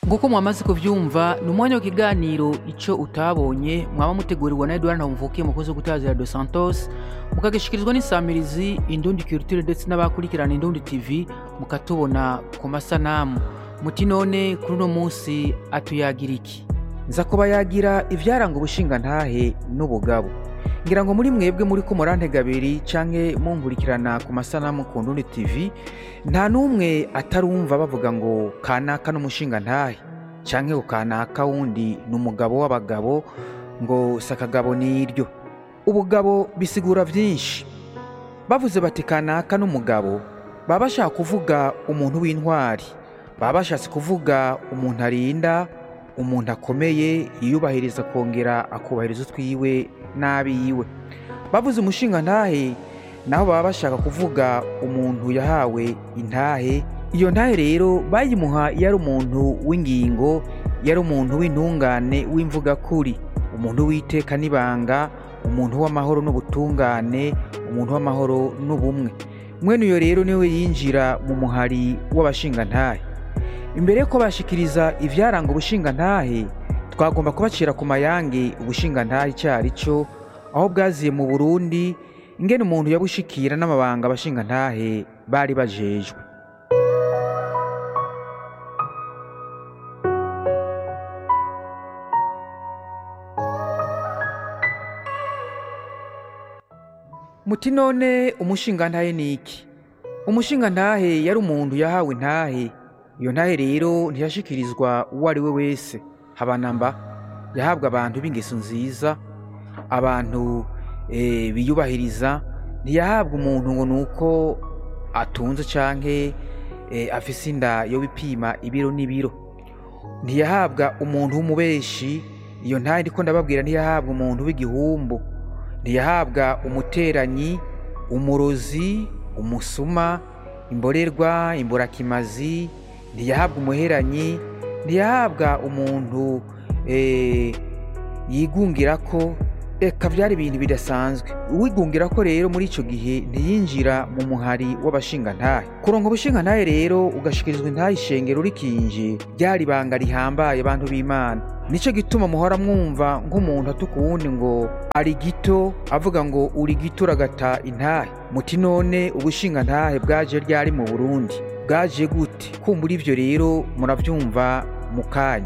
nk'uko mwamaze kuvyumva ni umwanya w'ikiganiro ico utabonye mwaba mutegurirwa na edouard ntamuvukiye umukozi wo gutazira dos santos mukagishikirizwa n'isamirizi indundi culture ndetse n'abakurikirana indundi tv mukatubona ku masanamu muti none kuri uno munsi atuyagira iki nza kuba yagira ivyaranga ubushingantahe n'ubugabo ngira ngo muri mwebwe muri ko murantega abiri canke munkurikirana ku masanamu ku ndundi tv nta n'umwe atarumva bavuga ngo kanaka n'umushingantahe canke ngo kanaka wundi ni umugabo w'abagabo ngo si akagabo n'iryo ubugabo bisigura vyinshi bavuze bati kanaka n'umugabo baba bashaka kuvuga umuntu w'intwari baba bashatse kuvuga umuntu arinda umuntu akomeye yiyubahiriza akongera akubahiriza utwiwe n'abiwe bavuze umushingantahe naho baba bashaka kuvuga umuntu yahawe intahe iyo ntahe rero bayimuha iyo ari umuntu w'ingingo iyo ari umuntu w'intungane w'imvugakuri umuntu w'iteka n'ibanga umuntu w'amahoro n'ubutungane umuntu w'amahoro n'ubumwe mwene uyo rero niwe yinjira mu muhari w'abashingantahe imbere yo bashikiriza ivyaranga ubushingantahe twagomba kubacira ku mayange ubushingantahe icyo ari cyo aho bwaziye mu burundi ingene umuntu yabushikira n'amabanga abashingantahe bari bajejwe muti none umushingantahe ni iki umushingantahe yari umuntu yahawe intahe iyo ntahe rero ntiyashikirizwa uwo ari we wese habanamba yahabwa abantu b'ingeso nziza abantu eh, biyubahiriza ntiyahabwa umuntu ngo ni uko atunze canke eh, afise inda yo bipima ibiro n'ibiro ntiyahabwa umuntu w'umubeshi iyo ntahe ndiko ndababwira ntiyahabwa umuntu w'igihumbu ntiyahabwa umuteranyi umurozi umusuma imborerwa imburakimazi ntiyahabwa umuheranyi ntiyahabwa umuntu eh, yigungira ko eka byari ibintu bidasanzwe uwigungira ko rero muri icyo gihe ntiyinjira mu muhari w'abashingantahe kuronka ubushingantahe rero ugashikirizwa intahe ishengero rikinje ryari ibanga rihambaye abantu b'imana nicyo gituma muhora mwumva nk'umuntu atuka uwundi ngo ari gito avuga ngo uri gito uragata intahe muti none ubushingantahe bwaje ryari mu burundi bwaje gute kumbura ibyo rero murabyumva mu kanya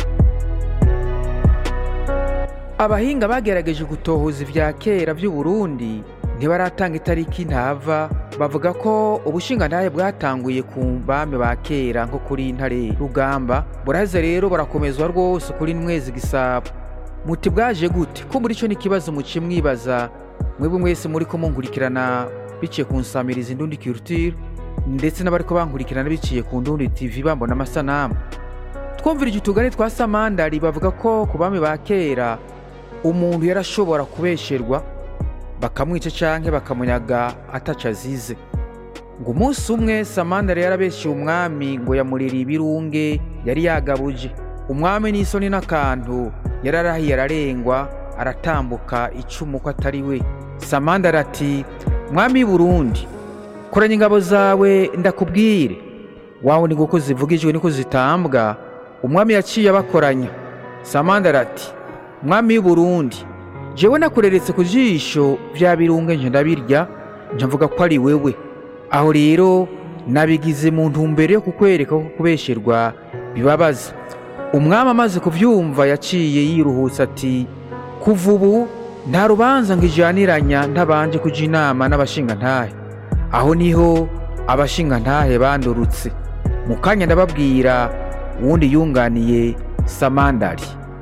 abahinga bagerageje gutohoza ibya kera by'u Burundi ntibaratanga itariki ntava bavuga ko ubushingantahe bwatanguye ku bami ba kera nko kuri ntare rugamba buraze rero burakomezwa rwose kuri mwezi gisabo muti bwaje gute kumbura icyo ni ikibazo muci mwibaza mwebwe mwese muri ko munkurikirana biciye ku nsamirizi indundi culture ndetse n'abari ko bankurikirana biciye ku ndundi tv bambona amasanamu twumvira utugari twa samandari bavuga ko ku bami ba kera umuntu yarashobora kubesherwa bakamwica canke bakamunyaga ataco azize ngo umunsi umwe samandari yarabeshyeye umwami ngo yamurira ibirunge yari yagabuje umwami n'isoni n'akantu yararahiye ararengwa aratambuka icumu ko atari we samandari ati mwami w'i burundi koranya ingabo zawe ndakubwire wawe ni guko zivugijwe niko zitambwa umwami yaciye abakoranya samandari ati mwami w'i burundi jewe nakureretse ku jisho vya birunge nje ndabirya nje mvuga ko ari wewe aho rero nabigize mu ntumbero yo kukwereka ko kubesherwa bibabaza umwami amaze kuvyumva yaciye yiruhutsa ati kuva ubu nta rubanza ngo ijaniranya ntabanje kuja inama n'abashingantahe aho niho abashingantahe bandurutse mu kanya ndababwira uwundi yunganiye samandari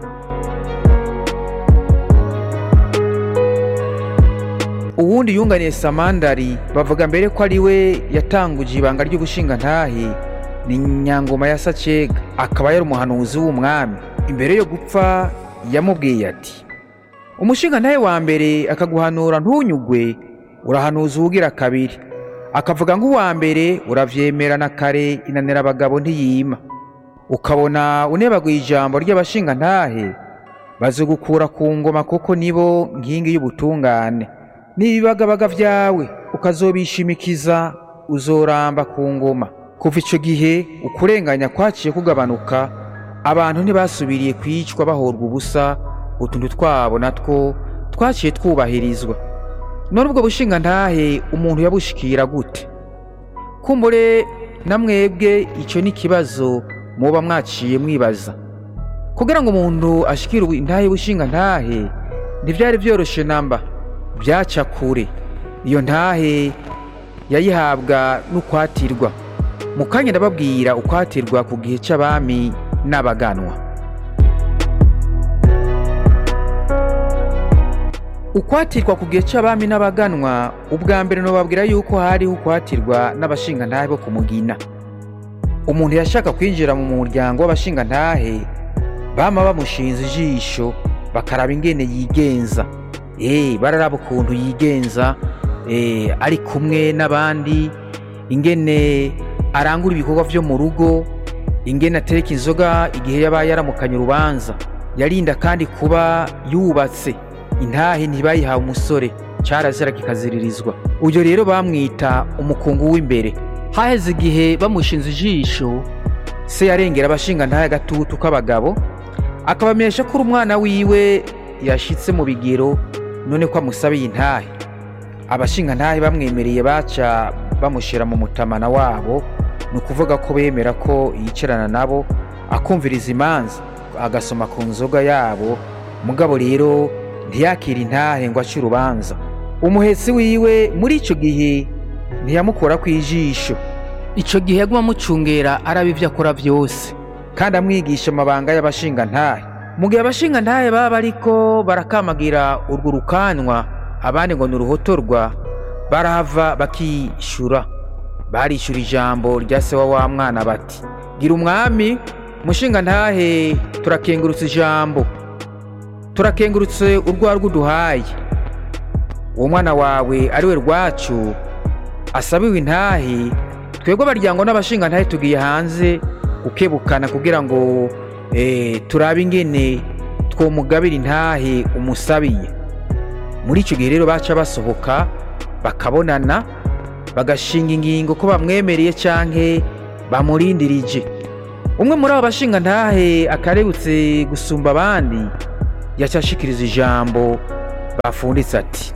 uwundi yunganiye samandari bavuga mbere ko ari we yatanguje ibanga ry'ubushingantahe ni nyangoma ya sacega akaba yari umuhanuzi w'umwami imbere yo gupfa yamubwiye ati umushingantahe wa mbere akaguhanura ntunyugwe urahanuza uwugira kabiri akavuga nk'uwa mbere uravyemera na kare inanira abagabo ntiyima ukabona unebaguye ijambo ry'abashingantahe bazogukura ku ngoma kuko nibo nkingi y'ubutungane n'ibibagabaga vyawe ukazobishimikiza uzoramba ku ngoma kuva ico gihe ukurenganya kwaciye kugabanuka abantu ntibasubiriye kwicwa bahorwa ubusa utuntu twabo natwo twaciye twubahirizwa none ubwo bushinga ntahe umuntu yabushikira gute kumbure na mwebwe icyo ni ikibazo muba mwaciye mwibaza kugira ngo umuntu ashikire intahe bushinga ntahe ntibyari byoroshye namba byaca kure iyo ntahe yayihabwa n'ukwatirwa mu kanya ndababwira ukwatirwa ku gihe cy'abami n'abaganwa ukwatirwa ku gihe cy'abami n'abaganwa ubwa mbere nubabwira yuko hariho ukwatirwa n'abashingantahe bo ku mugina umuntu yashaka kwinjira mu muryango w'abashingantahe bama bamushinze ijisho bakaraba ingene yigenza eh bararaba ukuntu yigenza eh ari kumwe n'abandi ingene arangura ibikorwa vyo mu rugo ingene atereka inzoga igihe yaba yaramukanye urubanza yarinda kandi kuba yubatse intahe ntibayihawe umusore carazira kikaziririzwa uyo rero bamwita umukungu w'imbere haheze igihe bamushinze ijisho se yarengera abashinga ntahe agatutu k'abagabo akabamenyesha ko uri umwana wiwe yashitse mu bigero none ko amusabiye intahe abashinga ntahe bamwemereye baca bamushyira mu mutamana wabo ni ukuvuga ko bemera ko yicarana nabo akumviriza imanza agasoma ku nzoga yabo mugabo rero ntiyakire intahe ngo ace urubanza umuhetsi wiwe muri icyo gihe ntiyamukora ku ijisho icyo gihe yaguma amucungera araba ibyo akora byose kandi amwigisha amabanga y'abashingantahe mu gihe abashingantahe baba ariko barakamagira urwo rukanwa abandi ngo ni uruhotorwa barahava bakishyura barishyura ijambo rya se wa wa mwana bati gira umwami mushingantahe turakengurutse ijambo turakengurutse urwarwo uduhaye uwo mwana wawe ari we rwacu asabiwe intahe twebwe abaryango n'abashingantahe tugiye hanze ukebukana kugira ngo turabe ingene twomugabira intahe umusabiye muri icyo gihe rero baca basohoka bakabonana bagashinga ingingo ko bamwemereye cyangwa bamurindirije umwe muri abo bashingantahe akarebutse gusumba abandi yacyashikiriza ijambo bafunditse ati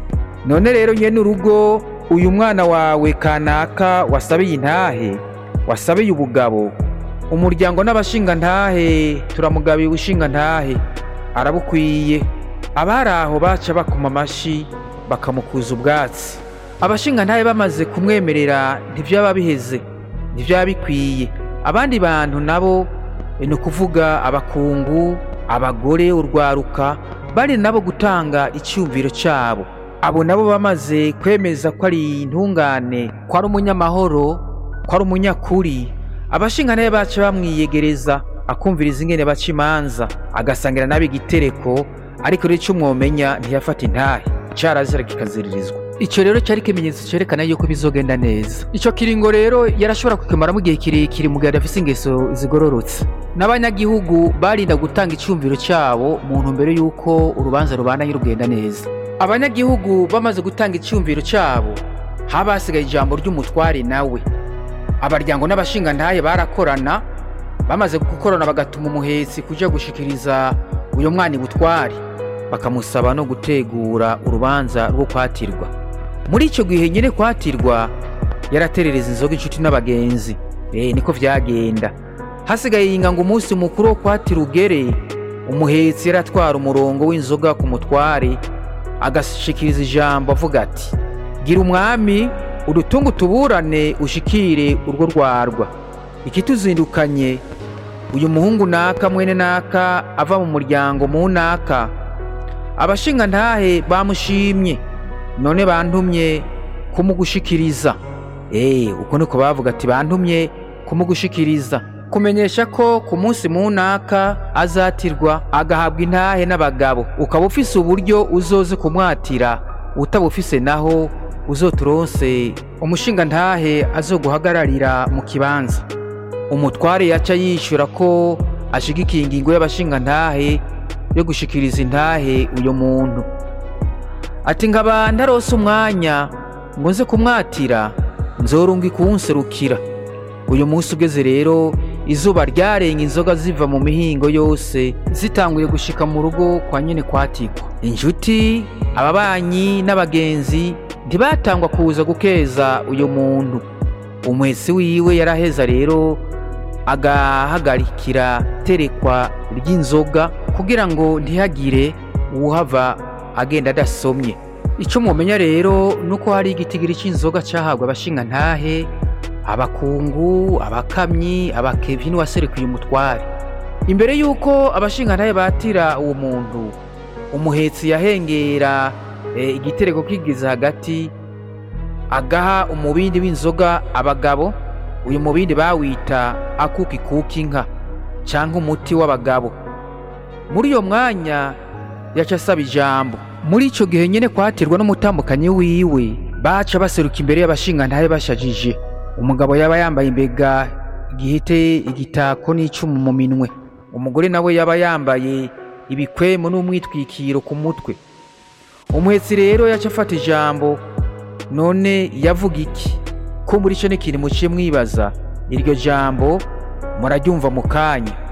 none rero nyine urugo uyu mwana wawe kanaka wasabiye intahe wasabiye ubugabo umuryango n'abashingantahe turamugabiye ubushingantahe arabukwiye abari aho baca bakoma amashyi bakamukuza ubwatsi abashingantahe bamaze kumwemerera ntibyaba biheze ntibyaba bikwiye abandi bantu nabo ni ukuvuga abakungu abagore urwaruka bari nabo gutanga icyumviro cyabo abo nabo bamaze kwemeza ko ari intungane ko ari umunyamahoro ko ari umunyakuri abashingantahe baca bamwiyegereza akumviriza ingene baca imanza agasangira nabi igitereko ariko rero icyo mwomenya ntiyafata intahe cyarazira kikaziririzwa icyo rero cyari ikimenyetso cyerekana yuko bizogenda neza icyo kiringo rero yarashobora kukimaramo igihe kirekire mu gihe adafite ingeso zigororotse n'abanyagihugu barinda gutanga icyumviro cyabo mu ntumbero y'uko urubanza rubandanye rugenda neza abanyagihugu bamaze gutanga icyumviro cyabo haba hasigaye ijambo ry'umutware nawe abaryango n'abashingantahe barakorana bamaze gukorana bagatuma umuhetsi kujya gushikiriza uyu mwana ibutware bakamusaba no gutegura urubanza rwo kwatirwa muri icyo gihe nyine kwatirwa yaraterereza inzoga inshuti n'abagenzi eh niko byagenda hasigaye yinga ngo umunsi mukuru wo kwatira ugere umuhetsi yaratwara umurongo w'inzoga ku mutware agashikiriza ijambo avuga ati gira umwami udutunga utuburane ushikire urwo rwarwa ikituzindukanye uyu muhungu naka mwene naka ava mu muryango mu naka abashingantahe bamushimye none bantumye kumugushikiriza eee uko niko bavuga ati bantumye kumugushikiriza kumenyesha ko ku munsi mu naka azatirwa agahabwa intahe n'abagabo ukaba ufise uburyo uzoze kumwatira utabufise naho uzoturonse umushingantahe azoguhagararira mu kibanza umutware yaca yishyura ko ashigikiye ingingo y'abashingantahe yo gushikiriza intahe uyu muntu ati nkaba ndarose umwanya ngo nze kumwatira nzorunga ikunserukira uyu munsi ugeze rero izuba ryarenga inzoga ziva mu mihingo yose zitanguye gushika mu rugo kwa nyene kwatikwa inshuti ababanyi n'abagenzi ntibatangwa kuza gukeza uyu muntu umwesi wiwe yaraheza rero agahagarikira terekwa ry'inzoga kugira ngo ntihagire uwuhava agenda adasomye icyo mumenya rero ni uko hari igitigiri cy'inzoga cyahabwa abashinga ntahe abakungu abakamyi abakevi n'uwaserekuye umutware imbere y'uko abashinga ntahe batira uwo muntu umuhetsi yahengera e, igitereko kigeze hagati agaha umubindi w'inzoga abagabo uyu mubindi bawita akuki kuki inka cyangwa umuti w'abagabo muri iyo mwanya yaca asaba ijambo muri icyo gihe nyine kwatirwa n'umutambukanyi wiwe baca baseruka imbere y'abashingantahe bashajije umugabo yaba yambaye imbega igihite igitako n'icumu mu minwe umugore nawe yaba yambaye ibikwemo n'umwitwikiro ku mutwe umuhetsi rero yaca afata ijambo none yavuga iki ko muri cyo n'ikintu muciye mwibaza iryo jambo muraryumva mu kanya